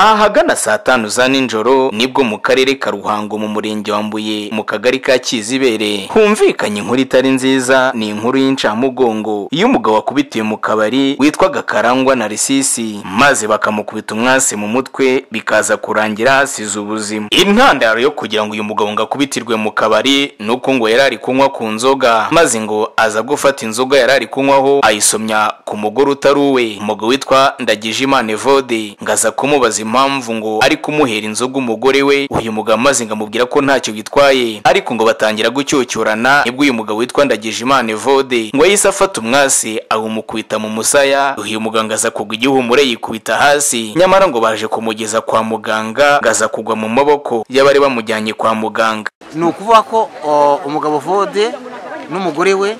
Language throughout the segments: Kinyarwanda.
ahagana saa tanu za nijoro nibwo mu karere ka ruhango mu murenge wa mbuye mu kagari ka kizibere humvikanye inkuru itari nziza ni inkuru y'incamugongo y'umugabo wakubitiwe mu kabari witwaga karangwa na risisi maze bakamukubita umwasi mu mutwe bikaza kurangira hasize ubuzima intandaro yo kugira ngo uyu mugabo ngo akubitirwe mu kabari ni uko ngo yari ari kunywa ku nzoga maze ngo aza gufata inzoga yari ari kunywaho ayisomya ku mugore utari uwe umugabo witwa ndagijimana evode ngo aza kumubaza impamvu ngo ari kumuhera inzoga umugore we uyu mugabo amaze ngo amubwira ko ntacyo bitwaye ariko ngo batangira gucyocyorana nibwo uyu mugabo witwa ndagijimana evode ngo yahise afata umwasi awumukubita mu musaya uyu muganga aza kugwa igihumure yikubita hasi nyamara ngo baje kumugeza kwa muganga ngo aza kugwa mu maboko y'abari bamujyanye kwa muganga ni ukuvuga ko o, umugabo vode n'umugore we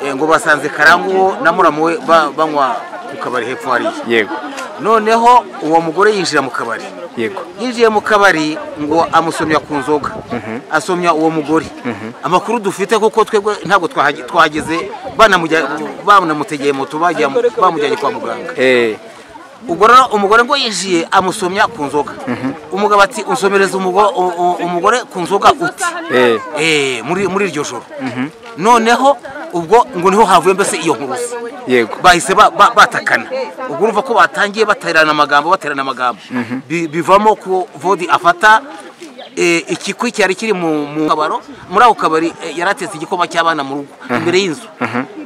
eh, ngo basanze karanguwo na muramu we ba- banywa ku kabari hepfo hariya yego noneho uwo mugore yinjira mu kabari yego yinjiye mu kabari ngo amusomya ku nzoga asomya uwo mugore amakuru dufite kuko twebwe ntabwo twahaje- twahageze banamujya- banamutegeye moto bagiye- bamujyanye kwa muganga eh ubwo rero umugore ngo yinjiye amusomya ku nzoga umugabo ati unsomereza umugo- u- u- umugore ku nzoga uti eh Eh, muri muri iryo joro noneho ubwo ngo niho havuye mbese iyo nkurusi yego bahise ba- ba- batakana ubwo urumva ko batangiye baterana amagambo baterana amagambo Bi- bivamo ko vodi afata eh, ikikwi cyari kiri mu mu kabaro muri ako kabari eh, yari atetse igikoma cy'abana mu rugo imbere y'inzu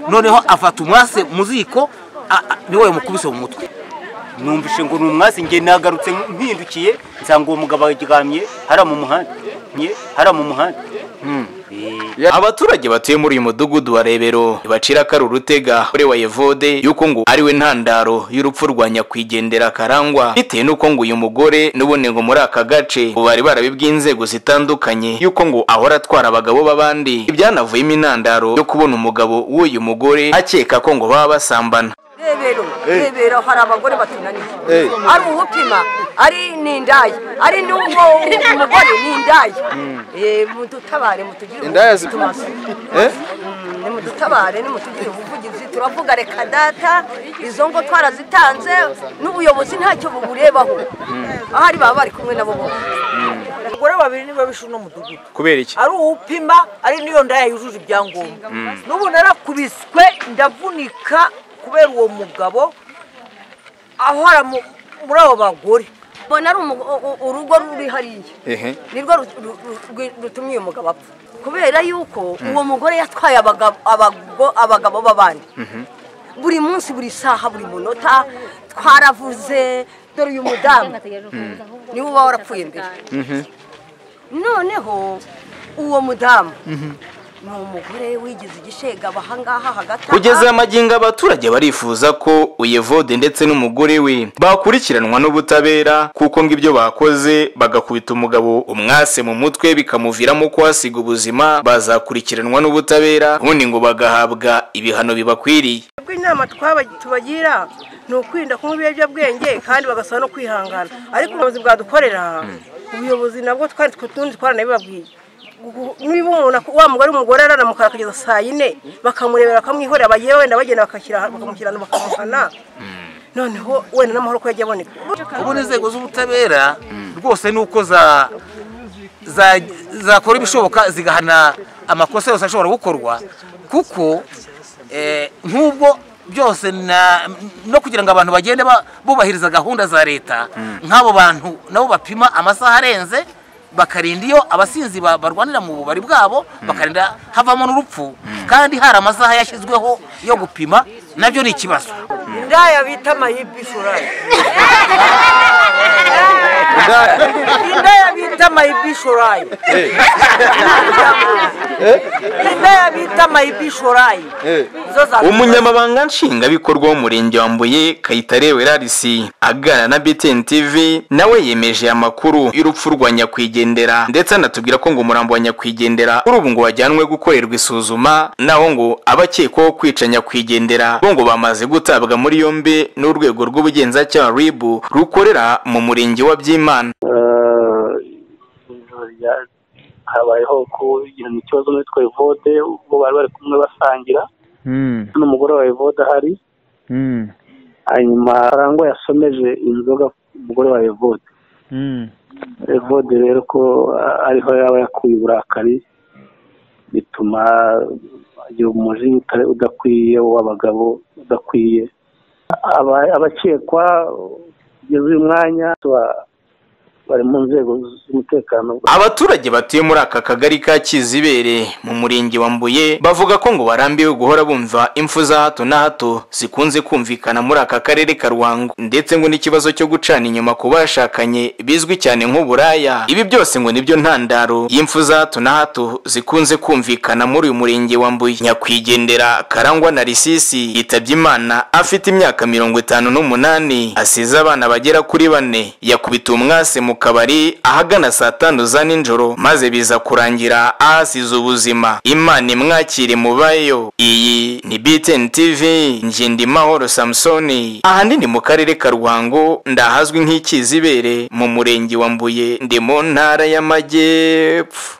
noneho afata umwase mu ziko a- a- niwe yamukubise mu mutwe numvise ngo ni umwasi nge nagarutse mpindukiye nsanga uwo mugabo aryamye hariya mu muhanda nye hariya mu muhanda Eh, abaturage batuye muri uyu mudugudu wa rebero ntibacira ko ari urutega kuri wa evode y'uko ngo ari we ntandaro y'urupfu rwa nyakwigendera karangwa bitewe n'uko ngo uyu mugore n'ubundi ngo muri aka gace ngo bari barabibwiye inzego zitandukanye y'uko ngo ahora atwara abagabo b'abandi ibyanavuyemo intandaro yo kubona umugabo w'uyu mugore akeka ko ngo baba basambana rebero rebero hari abagore batunaniye ari umutima ari n'indaya ari n'uwo umugore n'indaya mudutabare mutugire Indaya zi- ubuvugizi eh nimudutabare nimutugire ubuvugizi turavuga reka data izo ngo twarazitanze n'ubuyobozi ntacyo buburebaho ahari baba bari kumwe nabo bose abagore babiri nibo bishe uno mudugudu kubera iki ari uwupima ari n'iyo ndaya yujuje ibyangombwa n'ubu narakubiswe ndavunika kubera uwo mugabo ahora mu- muri abo bagore mbona ari umu- u- u- urugo ruri hariya ehe nirwo ru- ru- ru- rutumye uyu mugabo apfa kubera yuko uwo mugore yatwaye abaga- abago- abagabo b'abandi buri munsi buri saha buri munota twaravuze dore uyu mudamu niwe uba warapfuye mbere noneho uwo mudamu ni umugore wigize igishega abahangaha hagati aha. kugeza amagingo abaturage barifuza ko uyevode ndetse n'umugore we bakurikiranwa n'ubutabera kuko ngo ibyo bakoze bagakubita umugabo umwase mu mutwe bikamuviramo kuhasiga ubuzima bazakurikiranwa n'ubutabera ubundi ngo bagahabwa ibihano bibakwiriye twebwe inama twaba- tubagira ni ukwirinda kunywa ibiyobyabwenge kandi bagasaba no kwihangana ariko ubuyobozi bwadukorera ubuyobozi nabwo twari tundi twaranabibabwiye Gu- niba umuntu ak- wa mugore umugore araramukara kugeza saa yine bakamurebera bakamwihorera bagiye wenda bagenda bakamukira ahantu bakamuhana noneho wenda n'amahoro ko yajya aboneka ubu n'inzego z'ubutabera rwose ni uko za- za- zakora ibishoboka zigahana amakosa yose ashobora gukorwa kuko eh, nk'ubwo byose na- no kugira ngo abantu bagende ba- bubahiriza gahunda za leta nk'abo bantu nabo bapima amasaha arenze bakarinda iyo abasinzi ba- barwanira mu bubari bwabo bakarinda havamo n'urupfu kandi hari amasaha yashyizweho yo gupima nabyo ni ikibazo indaya bita amahipi ishorari indaya bita amahipi ishorari indaya bita amahipi ishorari Zo za- umunyamabanga nshingwabikorwa w'umurenge wa mbuye kayitare werarisi aganira na btn tv nawe yemeje amakuru y'urupfu rwa nyakwigendera ndetse anatubwira ko ngo umurambo wa nyakwigendera kuri ubu ngo wajyanwe gukorerwa isuzuma naho ngo abakekwaho kwica nyakwigendera bo ngo bamaze gutabwa muri yombi n'urwego rw'ubugenzacyaha ribu rukorera mu murenge wa byimana ijoro rya- habayeho kugirana ikibazo n'uwitwa evode ubwo bari bari kumwe basangira mm n'umugore wa evode ahari mm hanyuma arangwa yasomeje inzoga umugore wa evode evode rero ko ariho yaba yakuye uburakari bituma agira umujinya utari- udakwiye w'abagabo udakwiye Aba- abakekwa kugeza uyu mwanya ba- bari mu nzego z'umutekano abaturage batuye muri aka kagari ka kizibere mu murenge wa mbuye bavuga ko ngo barambiwe guhora bumva impfu za hato na hato zikunze kumvikana muri aka karere ka ruhango ndetse ngo n'ikibazo cyo gucana inyuma ku bashakanye bizwi cyane nk'uburaya ibi byose ngo nibyo ntandaro y'impfu za hato na hato zikunze kumvikana muri uyu murenge wa mbuye nyakwigendera karangwa na risisi yitabye imana afite imyaka mirongo itanu n'umunani asize abana bagera kuri bane yakubita umwase mu kabari ahagana saa tanu za nijoro maze biza kurangira ahasize ubuzima imana imwakire mubayo iyi ni btn tv ngendimahoro samusoni ahanini mu karere ka ruhango ndahazwi nk'ikizibere mu murenge wa mbuye ndi mu ntara y'amajyepfo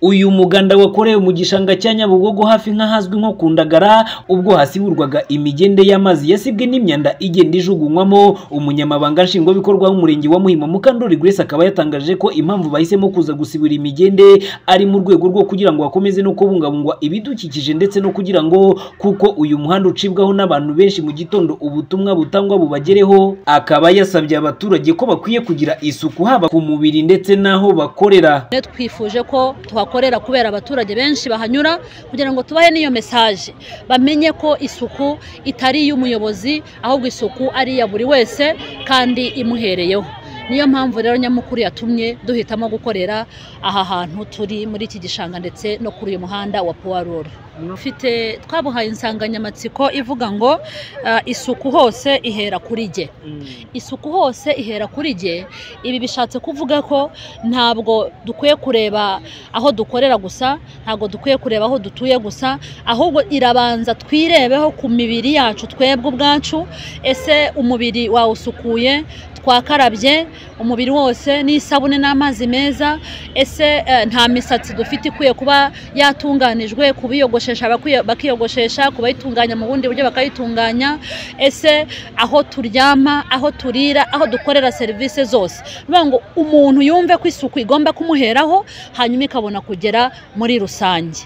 uyu muganda wakorewe mu gishanga cya nyabugogo hafi nk'ahazwi nko ku ndagara ubwo hasiburwaga imigende y'amazi yasibwe n'imyanda igenda ijugunywamo umunyamabanga nshingwabikorwa w'umurenge wa muhima mukandori grace akaba yatangaje ko impamvu bahisemo kuza gusibura imigende ari mu rwego rwo kugira ngo hakomeze no kubungabungwa ibidukikije ndetse no kugira ngo kuko uyu muhanda ucibwaho n'abantu benshi mu gitondo ubutumwa butangwa bubagereho akaba yasabye abaturage ko bakwiye kugira isuku haba ku mubiri ndetse n'aho bakorera Rero twifuje ko tuhakorera kubera abaturage benshi bahanyura kugira ngo tubahe n'iyo mesaje bamenye ko isuku itari iy'umuyobozi ahubwo isuku ari iya buri wese kandi imuhereyeho niyo mpamvu rero nyamukuru yatumye duhitamo gukorera aha hantu turi muri iki gishanga ndetse no kuri uyu muhanda wa puwaroro mfite twabuhaye insanganyamatsiko ivuga ngo ah, isuku hose ihera kuri jye isuku hose ihera kuri jye ibi bishatse kuvuga ko ntabwo dukwiye kureba aho dukorera gusa ntabwo dukwiye kureba aho dutuye gusa ahubwo irabanza twirebeho ku mibiri yacu twebwe ubwacu ese umubiri wawusukuye twakarabye umubiri wose n'isabune n'amazi meza ese eh, nta misatsi dufite ikwiye kuba yatunganijwe kubiyogoshesha abakwiye- bakiyogoshesha kubayitunganya mu bundi buryo bakayitunganya ese aho turyama aho turira aho dukorera serivisi zose bivuga ngo umuntu yumve ko isuku igomba kumuheraho hanyuma ikabona kugera muri rusange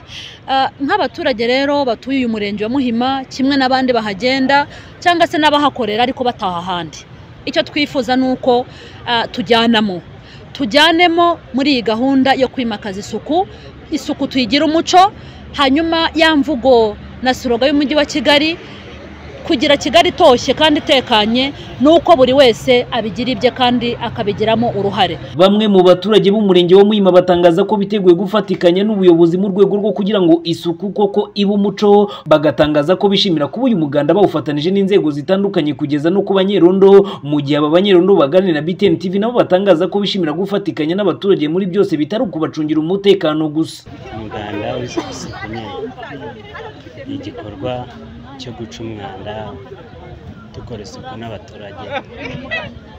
Ah, nk'abaturage rero batuye uyu murenge wa muhima kimwe n'abandi bahagenda cyangwa se n'abahakorera ariko bataha ahandi icyo twifuza ni uko ah, tujyanamo tujyanemo muri iyi gahunda yo kwimakaza isuku isuku tuyigira umuco hanyuma ya mvugo na siroga y'umujyi wa kigali kugira kigali itoshye kandi itekanye ni uko buri wese abigira ibye kandi akabigiramo uruhare Bamwe mu baturage b'umurenge wa Muhima batangaza ko biteguye gufatikanya n'ubuyobozi mu rwego rwo kugira ngo isuku koko ibe umuco bagatangaza ko bishimira kuba uyu muganda bawufatanije n'inzego zitandukanye kugeza no ku banyerondo mu gihe aba banyerondo baganira na BTN TV nabo batangaza ko bishimira gufatikanya n'abaturage muri byose bitari ukubacungira umutekano gusa umuganda w'isuku sukuneri ni igikorwa cyo guca umwanda dukora isuku n'abaturage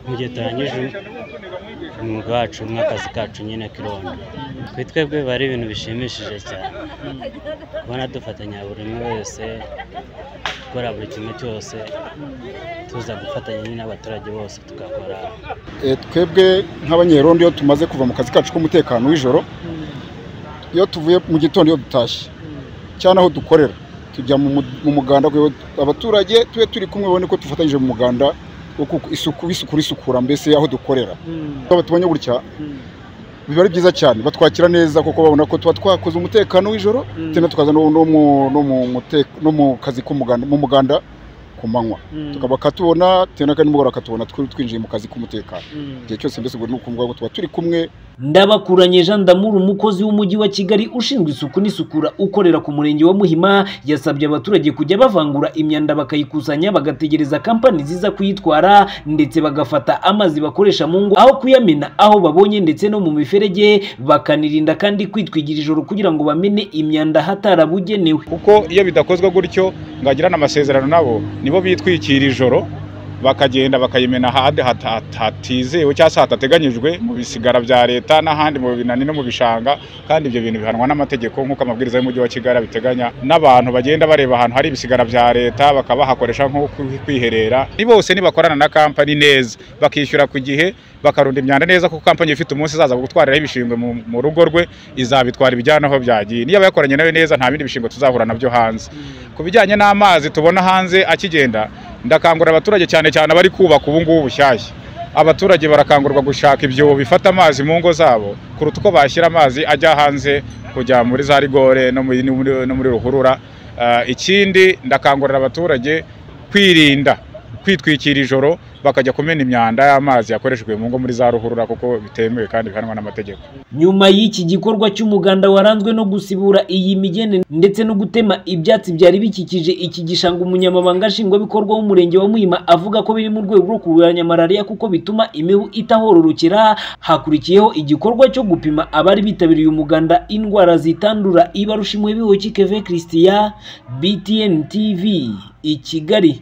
mu gihe turangije umwuga wacu n'akazi kacu nyine k'irondo kuri twebwe biba ari ibintu bishimishije cyane kubona dufatanya buri umwe wese gukora buri kimwe cyose tuza gufatanya nyine n'abaturage bose tugakora Eh, twebwe nk'abanyerondo iyo tumaze kuva mu kazi kacu k'umutekano w'ijoro iyo tuvuye mu gitondo iyo dutashye cyane aho dukorera tujya mu mu- mu muganda kugira ngo abaturage tube turi kumwe babone ko dufatanyije mu muganda wo ku- isuku isuku risukura mbese aho dukorera iyo batubonye gutya biba ari byiza cyane batwakira neza kuko babona ko tuba twakoze umutekano w'ijoro tena tukaza no, no, mu, no, mu, mute- no mu kazi k'umuganda mu muganda ku manywa tukaba katubona tena kandi nimugoroba akatubona twi- twinjiye mu kazi k'umutekano igihe cyose mbese ubwo ni ukuvuga ngo tuba turi kumwe Ndabakuranye Jean Damour umukozi w'umujyi wa Kigali ushinzwe isuku n'isukura ukorera ku murenge wa Muhima yasabye abaturage kujya bavangura imyanda bakayikusanya bagategereza kampani ziza kuyitwara ndetse bagafata amazi bakoresha mu ngo aho kuyamena aho babonye ndetse no mu miferege bakanirinda kandi kwitwigira ijoro kugira ngo bamene imyanda hatarabugenewe kuko iyo bidakozwe gutyo ngagirana amasezerano nabo nibo bitwikira ijoro bakagenda bakayimena ahandi hata- hatizewe cyangwa se hatateganyijwe mu bisigara bya leta n'ahandi mu binani no mu bishanga kandi ibyo bintu bihanwa n'amategeko nk'uko amabwiriza y'umujyi wa kigali abiteganya n'abantu bagenda bareba ahantu hari ibisigara bya leta bakabahakoresha nko kwi- kwiherera ni bose nibakorana na kampani neza bakishyura ku gihe bakarunda imyanda neza kuko kampani ifite umunsi izaza gutwariraho ibishingwe mu, mu rugo rwe izabitwara ibijyana aho byagiye niyo yakoranye nawe neza nta bindi bishingwe tuzahura nabyo hanze ku bijyanye n'amazi tubona hanze akigenda ndakangurira abaturage cyane cyane abari kubaka ubu ngubu bushyashya abaturage barakangurwa gushaka ibyobo bifata amazi mu ngo zabo kuruta uko bashyira amazi ajya hanze kujya muri za rigore no muri, no muri, no muri ruhurura Ah, ikindi ndakangurira abaturage kwirinda kwitwikira ijoro bakajya kumena imyanda y'amazi yakoreshejwe mu ngo muri za ruhurura kuko bitemewe kandi bihanwa n'amategeko nyuma y'iki gikorwa cy'umuganda waranzwe no gusibura iyi migende ndetse no gutema ibyatsi byari bikikije iki gishanga umunyamabanga nshingwabikorwa w'umurenge wa Muhima avuga ko biri mu rwego rwo kurwanya malariya kuko bituma imibu itahororokera hakurikiyeho igikorwa cyo gupima abari bitabiriye umuganda indwara zitandura ibarusha imwe bihoki keve christian btn tv i kigali